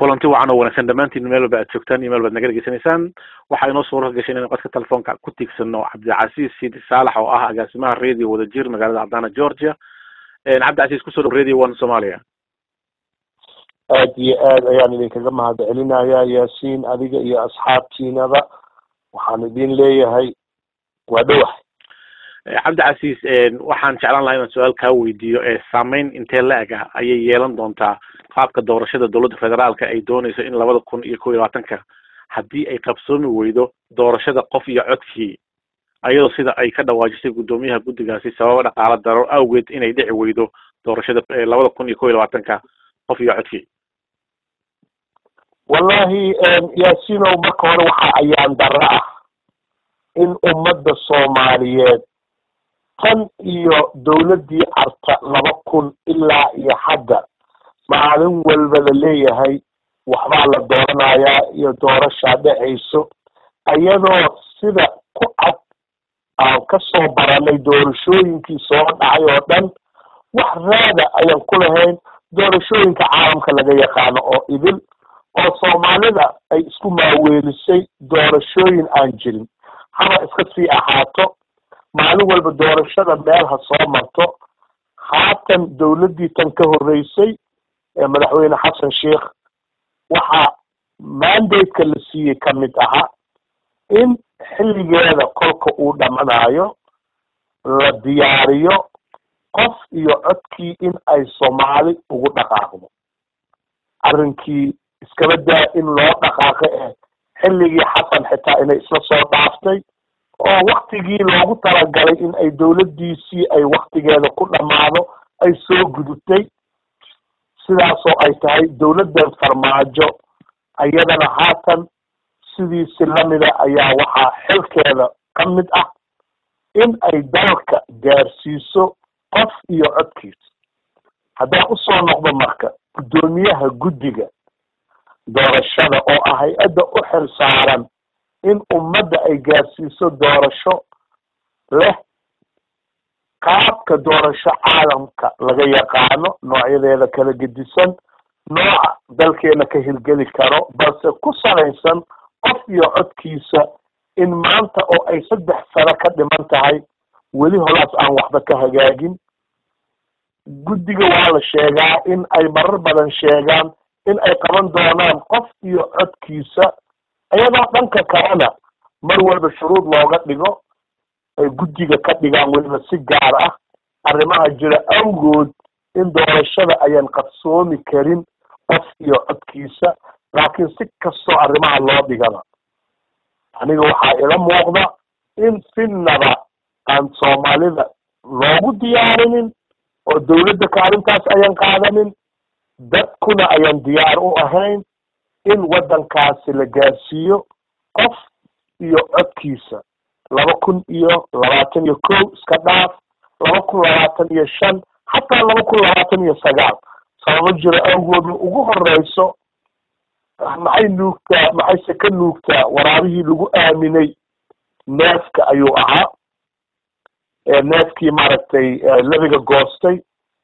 kulanti wacan oo wanaagsan dhammaantiin meel walba aad joogtaan iyo meel baad naga dhegeysanaysaan waxaa inoo suura gashay inaynu qadka telefoonka ku tiigsano cabdicasiis sidi saalax oo ah agaasimaha radio wadajir magaalada cadana georgia cabdicasiis kusoo dhow radio one somalia aad iyo aad ayaan idinkaga mahad celinayaa yaasiin adiga iyo asxaabtiinaba waxaan idin leeyahay waa dhowax cabdicasiis waxaan jeclaan lahaa inaan su-aal kaa weydiiyo saameyn intee la-eg ah ayay yeelan doontaa qaabka doorashada dowladda federaalka ay dooneyso in labada kun iyo kow iyo labaatanka haddii ay qabsoomi weydo doorashada qof iyo codkii ayadoo sida ay ka dhawaajisay guddoomiyaha guddigaasi sababa dhaqaala daro awgeed inay dhici weydo doorashada labada kun iyo kow iyo labaatanka qof iyo codkii wallahi yaasiinow marka hore waxaa ayaan darro ah in ummadda soomaaliyeed tan iyo dowladdii carta laba kun ilaa iyo hadda maalin walba la leeyahay waxbaa la dooranayaa iyo doorashaa dhexayso iyadoo sida ku cad aan kasoo baranay doorashooyinkii soo dhacay oo dhan wax raada ayaan ku lahayn doorashooyinka caalamka laga yaqaano oo idil oo soomaalida ay isku maaweelisay doorashooyin aan jirin haba iska sii ahaato maalin walba doorashada meel ha soo marto haatan dowladdii tan ka horreysay ee madaxweyne xasan sheikh waxaa mandate-ka la siiyey ka mid ahaa in xilligeeda kolka uu dhamanayo la diyaariyo qof iyo codkii in ay soomaali ugu dhaqaaqdo arrinkii iskaba daa in loo dhaqaaqo eh xilligii xasan xitaa inay isla soo dhaaftay oo waktigii loogu talagalay in ay dowladdiisii ay waktigeeda ku dhammaado ay soo gudubtay sidaasoo ay tahay dowladdan farmaajo ayadana haatan sidiisi lamida ayaa waxaa xilkeeda ka mid ah in ay dalka gaarsiiso qof iyo codkiisa haddaan usoo noqdo marka guddoomiyaha guddiga doorashada oo ah hay-adda u xil saaran in ummadda ay gaarsiiso doorasho leh qaabka doorasho caalamka laga yaqaano noocyadeeda kala gedisan nooca dalkeena ka hirgeli karo balse ku salaysan qof iyo codkiisa in maanta oo ay saddex sano ka dhiman tahay weli holaas aan waxba ka hagaagin guddiga waa la sheegaa in ay marar badan sheegaan in ay qaban doonaan qof iyo codkiisa iyadoo dhanka kalena mar walba shuruud looga dhigo ay guddiga ka dhigaan weliba si gaar ah arrimaha jira awgood in doorashada ayaan qabsoomi karin qof iyo codkiisa laakiin si kastoo arrimaha loo dhigaba aniga waxaa ila muuqda in sinnaba aan soomaalida loogu diyaarinin oo dowladda kaalintaas ayaan qaadanin dadkuna ayaan diyaar u ahayn in waddankaasi la gaarsiiyo qof iyo codkiisa laba kun iyo labaatan iyo kow iska dhaaf laba kun labaatan iyo shan xataa laba kun labaatan iyo sagaal sababo jira awgooda ugu horeyso maxay nuugtaa maxayse ka nuugtaa waraabihii lagu aaminay neefka ayuu ahaa neefkii maaragtay lebiga goostay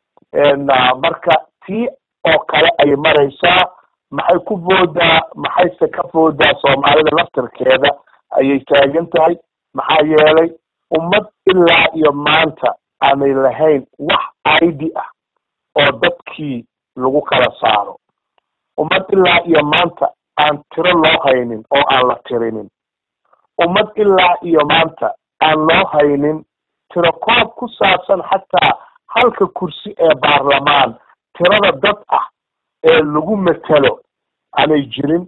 marka tii oo kale ay maraysaa maxay ku boodaa maxayse ka boodaa soomaalida laftarkeeda ayay taagan tahay maxaa yeelay ummad ilaa iyo maanta aanay lahayn wax id ah oo dadkii lagu kala saaro ummad ilaa iyo maanta aan tiro loo haynin oo aan la tirinin ummad ilaa iyo maanta aan loo haynin tiro koob ku saabsan xataa halka kursi ee baarlamaan tirada dad ah ee lagu matelo aanay jirin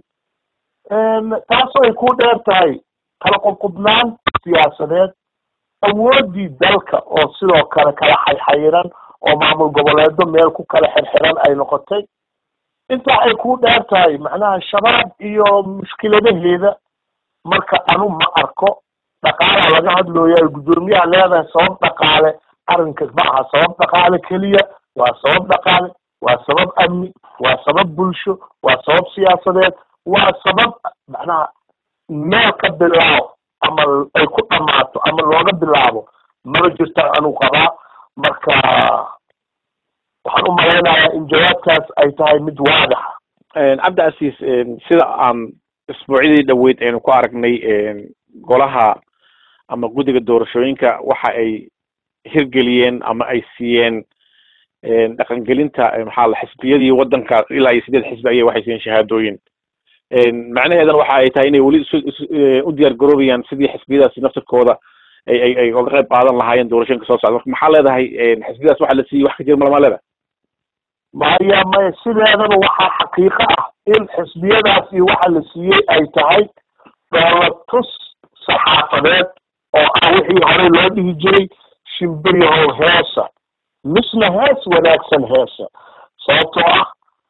taasoo ay ku dheer tahay kala qubqubnaan siyaasadeed awooddii dalka oo sidoo kale kala xayxayiran oo maamul goboleedo meel ku kala xirxiran ay noqotay intaa ay ku dheer tahay macnaha shabaab iyo mushkiladaheeda marka anu ma arko dhaqaalaa laga hadlooya ay guddoomiyaha leedahay sabab dhaqaale arrinka ma aha sabab dhaqaale keliya waa sabab dhaqaale waa sabab amni waa sabab bulsho waa sabab siyaasadeed waa sabab macnaha meel ka bilaabo ama ay ku dhamaato ama looga bilaabo maba jirtaan anuu qabaa marka waxaan u malaynayaa in jawaabtaas ay tahay mid waadaxa cabdi casiis sida aan isbuucyadii dhaweyd aynu ku aragnay golaha ama guddiga doorashooyinka waxa ay hirgeliyeen ama ay siiyeen dhaqangelinta maxaa la xisbiyadii waddanka ilaa iyo sideed xisbi ayay waxay siiyeen shahaadooyin macnaheedana waxa ay tahay inay weli u diyaar garoobayaan sidii xisbiyadaasi naftirkooda ay ay ay oga qayb qaadan lahaayeen doorashooyinka soo socda marka maxaa leedahay xisbiyadaas waxa la siiyey wax ka jira malama leedahay maya maya sideedaba waxaa xaqiiqo ah in xisbiyadaas iyo waxa la siiyey ay tahay dhoolatus saxaafadeed oo ah wixii horey loo dhihi jiray shimbiryahow heesa misna hees wanaagsan heesa sababtoo ah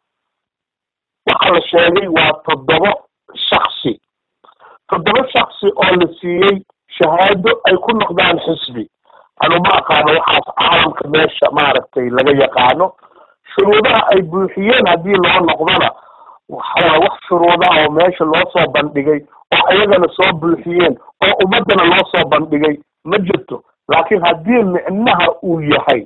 waxa la sheegay waa toddoba shaksi toddoba shaksi oo la siiyey shahaado ay ku noqdaan xisbi anuma aqaano waxaas caalamka meesha maaragtay laga yaqaano shuruudaha ay buuxiyeen haddii loo noqdona waxawaa wax shuruudaha oo meesha loo soo bandhigay oo ayagana soo buuxiyeen oo ummaddana loo soo bandhigay ma jirto laakiin haddii micnaha uu yahay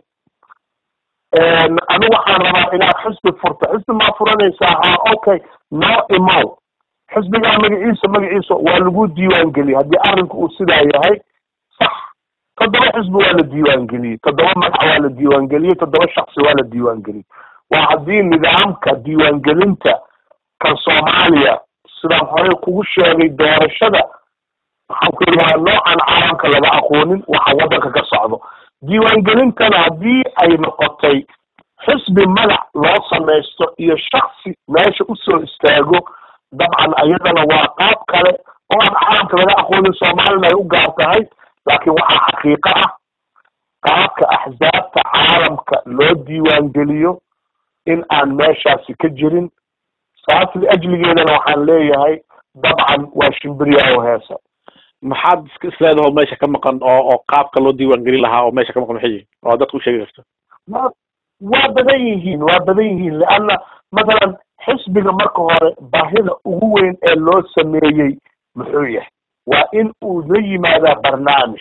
anigu waxaan rabaa inaad xisbi furto xisbi maa furanaysaa ha okay noo imow xisbigaa magaciisa magaciisa waa lagu diiwaangeliyey haddii arrinku uu sidaa yahay sax toddoba xisbi waa la diiwaangeliyey toddoba magac waa la diiwaangeliyey toddoba shaksi waa la diiwaangeliyey waa haddii nidaamka diiwaangelinta kan soomaaliya sidaan horey kugu sheegay doorashada waxaan ku yidhi waa noocan caalamka laga aqoonin waxa waddanka ka socdo diiwaangelintana haddii ay noqotay xisbi magac loo samaysto iyo shaksi meesha usoo istaago dabcan ayadana waa qaab kale oo aan caalamka laga aqoonin soomaalina ay u gaar tahay laakiin waxaa xaqiiqo ah qaabka axsaabta caalamka loo diiwaangeliyo in aan meeshaasi ka jirin saas liajligeedana waxaan leeyahay dabcan waa shimbiryaho heesa maxaad isleedaho meesha ka maqan oo oo qaabka loo diiwaangelin lahaa oo meesha ka maqan maxay yihin oo dadka u sheegi karto wa waa badan yihiin waa badan yihiin leanna mathalan xisbiga marka hore baahida ugu weyn ee loo sameeyey muxuu yahay waa in uu la yimaadaa barnaamij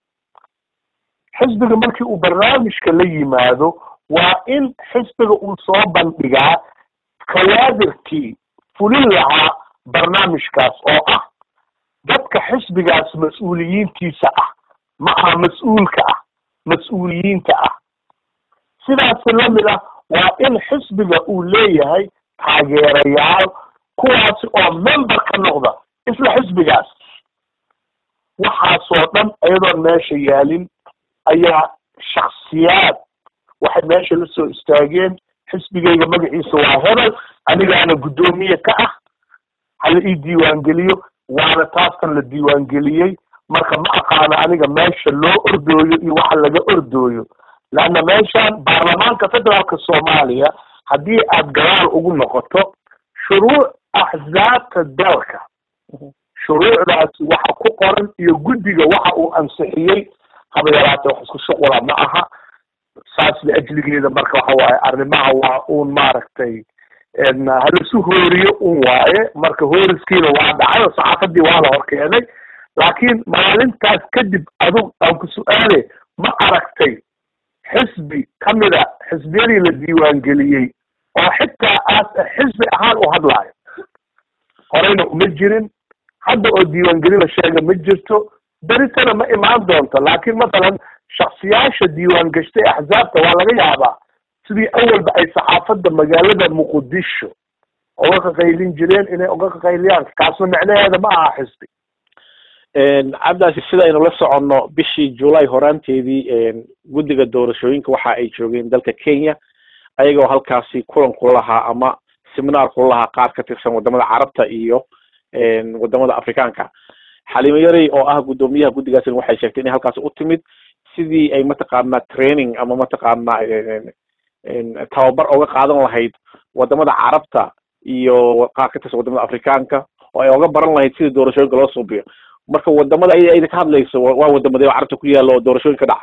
xisbiga markii uu barnaamijka la yimaado waa in xisbiga uu soo bandhigaa kawaadirkii fulin lahaa barnaamijkaas oo ah dadka xisbigaas mas-uuliyiintiisa ah ma aha mas-uulka ah mas-uuliyiinta ah sidaasi lamid ah waa in xisbiga uu leeyahay taageerayaal kuwaasi oo member ka noqda isla xisbigaas waxaasoo dhan iyadoon meesha yaalin ayaa shaksiyaad waxay meesha la soo istaageen xisbigayga magaciisa waa hebel anigaana guddoomiye ka ah hala ii diiwaangeliyo waana taastan la diiwaangeliyey marka ma aqaano aniga meesha loo ordooyo iyo waxa laga ordooyo leanna meeshan baarlamaanka federaalka soomaaliya haddii aad gadaal ugu noqoto shuruuc axsaabta dalka shuruucdaasi waxa ku qoran iyo guddiga waxa uu ansixiyey haba yaraatee wax isku shuqula ma aha saas liajligeeda marka waxa waaye arrimaha waa uun maaragtay halasu hooriyo un waaye marka hooriskiina waa dhacay oo saxaafadii waa la horkeenay laakiin maalintaas kadib adug aan ku su-aale ma aragtay xisbi kamida xisbiyadii la diiwaangeliyey oo xitaa aas xisbi ahaan u hadlaayo horeyna uma jirin hadda oo diiwaangelin la sheega ma jirto beritana ma imaan doonto laakiin mathalan shaksiyaasha diiwaan gashtay axsaabta waa laga yaabaa sidii awalba ay saxaafadda magaalada muqdisho oga qaqaylin jireen inay oga qaqayliyaan kaasna micnaheeda ma aha xisbi cabdaasi sida aynu la soconno bishii julay horaanteedii guddiga doorashooyinka waxa ay joogeen dalka kenya ayagoo halkaasi kulan kula lahaa ama seminaar kula lahaa qaar ka tirsan wadamada carabta iyo wadamada afrikaanka xalimo yarey oo ah guddoomiyaha guddigaasina waxay sheegtay inay halkaasi u timid sidii ay mataqaana training ama mataqaana tababar oga qaadan lahayd wadamada carabta iyo qaar ka tirsan wadamada afrikaanka oo ay oga baran lahayd sidii doorashooyinka loo suubiyo marka wadamada ay ayda ka hadlayso waa wadamada oo carabta ku yaalla oo doorashooyinka dhaca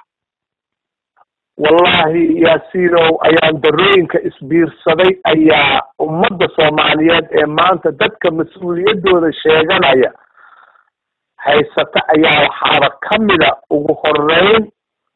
wallahi yaasiinow ayaan darooyinka isbiirsaday ayaa ummadda soomaaliyeed ee maanta dadka mas-uuliyaddooda sheeganaya haysata ayaa waxaaba kamida ugu horeyn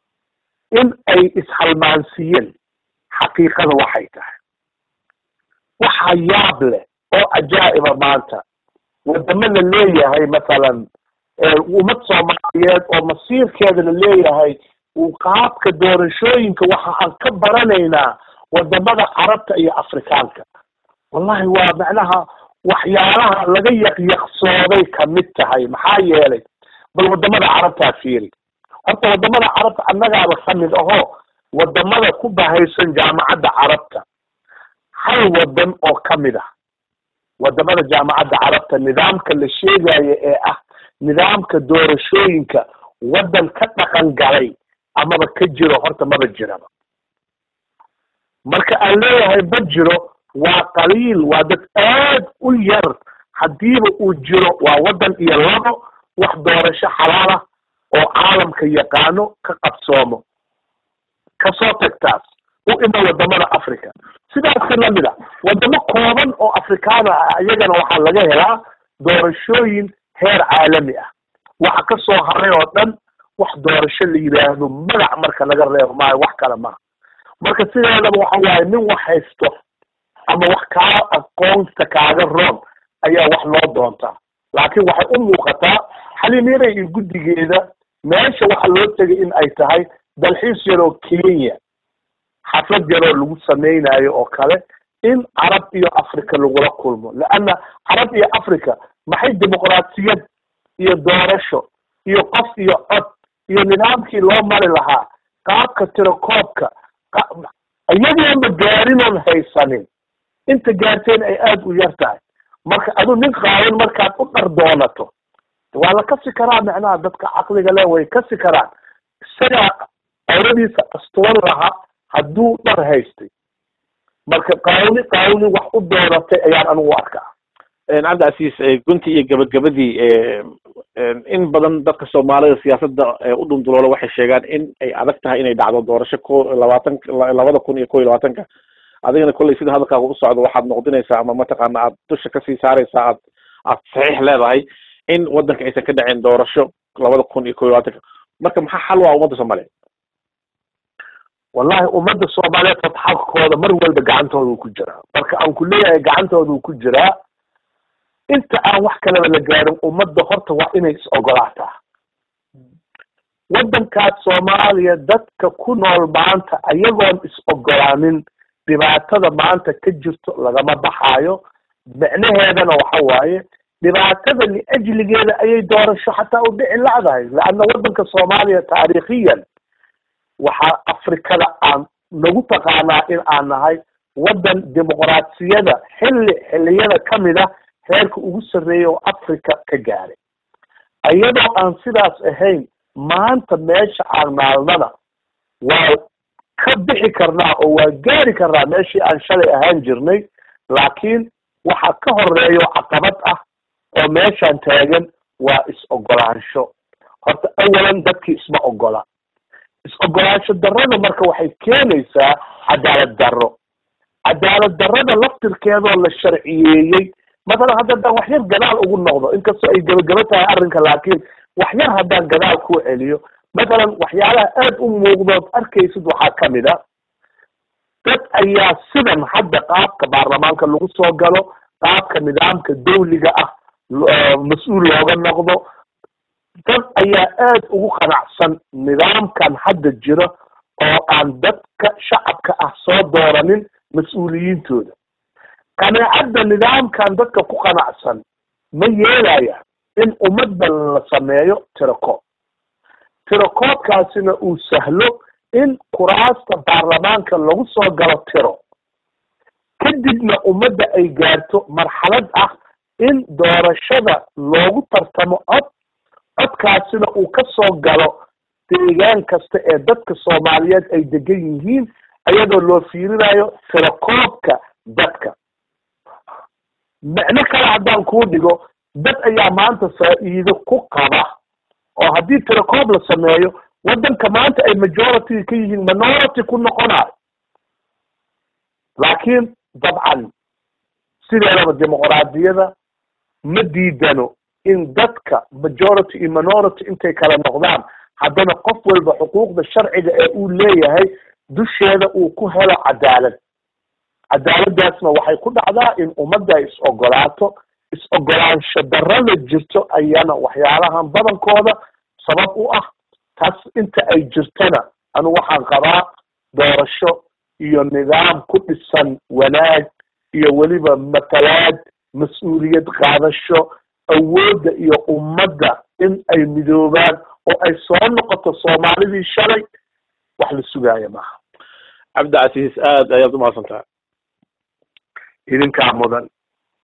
in ay ishalmaansiiyeen xaqiiqada waxay tahay waxa yaab leh oo cajaa'iba maanta wadamo la leeyahay masalan ummad soomaaliyeed oo masiirkeeda la leeyahay uu qaabka doorashooyinka waxa aan ka baranaynaa wadamada carabta iyo afrikaanka wallahi waa macnaha waxyaalaha laga yaqyaqsooday kamid tahay maxaa yeelay bal wadamada carabtaa fiiri horta wadamada carabta annagaaba kamid aho wadamada ku bahaysan jaamacadda carabta hal wadan oo kamid ah wadamada jaamacadda carabta nidaamka la sheegayo ee ah nidaamka doorashooyinka waddan ka dhaqan galay amaba ka jiro horta maba jiraba marka aan leeyahay ma jiro waa qaliil waa dad aad u yar haddiiba uu jiro waa waddan iyo labo wax doorasho xalaal ah oo caalamka yaqaano ka qabsoomo kasoo tagtaas u ima wadamada africa sidaasi lamid a wadamo kooban oo afrikaana ah iyagana waxaa laga helaa doorashooyin heer caalami ah waxa ka soo haray oo dhan wax doorasho la yidhaahdo magac marka laga reebo maayo wax kale maha marka sideedaba waxa waaye nin wax haysto ama wax kaa aqoonta kaaga roon ayaa wax loo doontaa laakiin waxay u muuqataa xaliimyaday iyo guddigeeda meesha waxa loo tegay in ay tahay dalxiis yaroo kenya xaflad yaroo lagu samaynayo oo kale in carab iyo africa lagula kulmo leanna carab iyo africa maxay dimuqraasiyad iyo doorasho iyo qof iyo cod iyo nidaamkii loo mari lahaa qaabka tirakoobka iyagoonba gaarinoon haysanin inta gaarteen ay aada u yar tahay marka adu nin qaawan markaad u dhar doonato waa la kasi karaa macnaha dadka caqliga le way kasi karaan isagaa awradiisa astuwan lahaa hadduu dhar haystay marka qaawni qaawni wax u doonatay ayaan anigu arkaa cabdicasiis gunti iyo gabagabadii in badan dadka soomaalida siyaasadda u dhunduloola waxay sheegaan in ay adag tahay inay dhacdo doorasho ko labaatan labada kun iyo ko iyo labaatanka adigana kolley sida hadalkaaga u socdo waxaad noqdinaysaa ama mataqaana aad dusha kasii saaraysaa aad aad saxiix leedahay in waddanka aysan ka dhacin doorasho labada kun iyo ko iyo labaatanka marka maxaa xal waa ummadda soomaaliyeed wallahi ummadda soomaaliyeed fatxalkooda mar walba gacantooda uu ku jiraa marka aan ku leeyahay gacantooda uu ku jiraa inta aan wax kaleba la gaarin ummadda horta waa inay is ogolaataa waddankaas soomaaliya dadka ku nool maanta ayagoon is ogolaanin dhibaatada maanta ka jirto lagama baxaayo micnaheedana waxa waaye dhibaatada liajligeeda ayay doorasho xataa u dhici lacdahay leanna waddanka soomaaliya taariikhiyan waxaa afrikada aan nagu taqaanaa in aan nahay waddan dimuqraasiyada xilli xilliyada kamid ah heerka ugu sarreeya oo africa ka gaaray iyadoo aan sidaas ahayn maanta meesha aan maalnana waa ka bixi karnaa oo waa gaari karnaa meeshii aan shalay ahaan jirnay laakiin waxaa ka horeeyo caqabad ah oo meeshaan taagan waa is-ogolaansho horta awalan dadkii isma ogola is-ogolaansho darrada marka waxay keenaysaa cadaalad darro cadaalad darrada laftirkeedoo la sharciyeeyey masalan hadda haddaan wax yar gadaal ugu noqdo inkastoo ay gebagabo tahay arrinka laakiin wax yar haddaan gadaal ku celiyo masalan waxyaalaha aada u muuqdood arkaysid waxaa kamid a dad ayaa sidan hadda qaabka baarlamaanka lagu soo galo qaabka nidaamka dawliga ah mas-uul looga noqdo dad ayaa aada ugu qanacsan nidaamkan hadda jiro oo aan dadka shacabka ah soo dooranin mas-uuliyiintooda qanaacadda nidaamkan dadka ku qanacsan ma yeelaya in ummadda la sameeyo tirakoob tirakoobkaasina uu sahlo in kuraasta baarlamaanka lagu soo galo tiro kadibna ummadda ay gaarto marxalad ah in doorashada loogu tartamo cod codkaasina uu ka soo galo deegaan kasta ee dadka soomaaliyeed ay degan yihiin iyadoo loo fiirinayo tirakoobka dadka micno kale haddaan kuu dhigo dad ayaa maanta faa'iido ku qaba oo haddii tirakoob la sameeyo waddanka maanta ay majority ka yihiin minority ku noqonayo laakiin dabcan sideedaba dimuqraadiyada ma diidano in dadka majority iyo minority intay kala noqdaan haddana qof walba xuquuqda sharciga ee uu leeyahay dusheeda uu ku helo cadaalad cadaaladdaasna waxay ku dhacdaa in ummadda ay is ogolaato is ogolaansho darrada jirto ayana waxyaalahan badankooda sabab u ah taas inta ay jirtana anu waxaan qabaa doorasho iyo nidaam ku dhisan wanaag iyo weliba matalaad mas-uuliyad qaadasho awoodda iyo ummadda in ay midoobaan oo ay soo noqoto soomaalidii shalay wax la sugaaya maaha cabdicasiis aad ayaad umahadsantaha idinkaa mudan